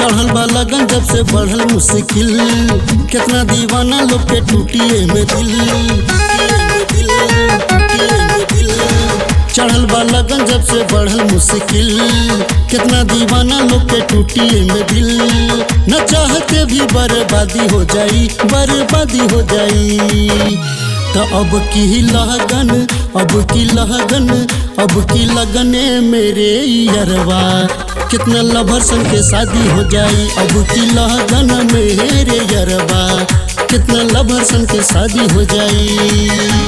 चढ़ल बा लगन जब से बढ़ल मुश्किल कितना दीवाना लोग के टूटिए में दिल टूटिए में दिल, टूटिए में दिल। चढ़ल बा लगन जब से बढ़ल मुश्किल कितना दीवाना लोग के टूटिए में दिल न चाहते भी बर्बादी हो जाई बर्बादी हो जाई तो अब की लगन अब की लगन अब की लगने मेरे यरवा कितना लभर सन के शादी हो जाई अब की लगन मेरे यरवा कितना लभर सन के शादी हो जाई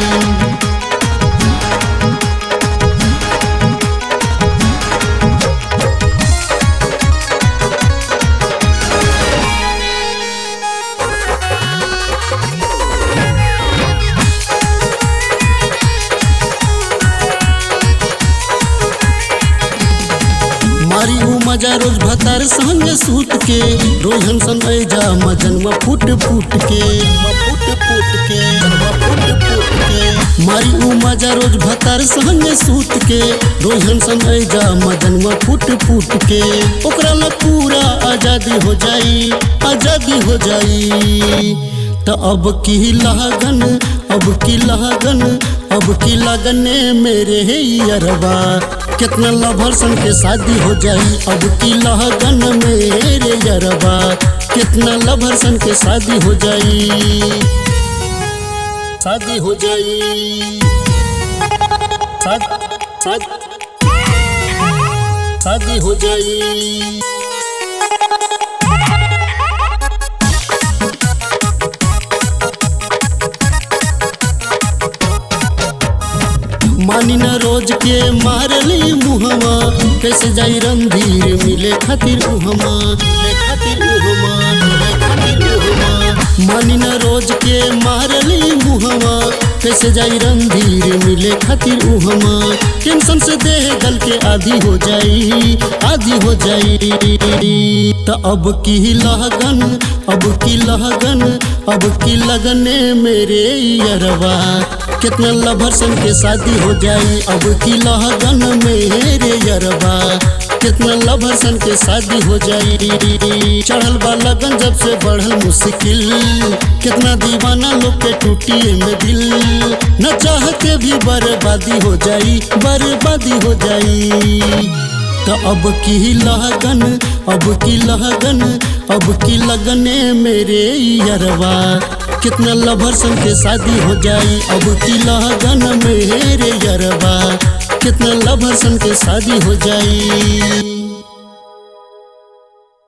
मारी ऊ मजा रोज भतार संग सूत के रोज हम सन जा मजनवा फूट फूट के फूट फूट के फूट फूट के मारी ऊ मजा रोज भतार संग सूत के रोज हम सन जा मजनवा फूट फूट के ओकरा ला पूरा आजादी हो जाई आजादी हो जाई तो अब की लगन अब की लगन अब की लगने मेरे यरवा कितना लभर सन के शादी हो जाई अब की लगन मेरे यरवा कितना लभर सन के शादी हो जाई शादी हो जाई शाद, शाद, शादी हो जाई मानी न रोज के मारली मुहमा कैसे जाई रंधीर मिले खातिर उहमा मिले खातिर उहमा मिले खातिर उहमा मानी न रोज के मारली मुहमा कैसे जाई रंधीर मिले खातिर उहमा टेंशन से देह गल के आधी हो जाई आधी हो जाई तो अब की लगन अब की लगन अब की लगने मेरे यरवा कितना लभर सन के शादी हो जाई अब की लगन मेरे यरवा कितना लभर सन के शादी हो जाई चढ़ल बा लगन जब से बढ़ल मुश्किल कितना दीवाना लोग के टूटिए में दिल न चाहते भी बर्बादी हो जाई बर्बादी हो जाई तो अब की लगन अब की लगन अब की लगने मेरे यरवा कितना लभर सन के शादी हो जाई अब की लगन मेरे यरवा कितना लभर सन के शादी हो जाई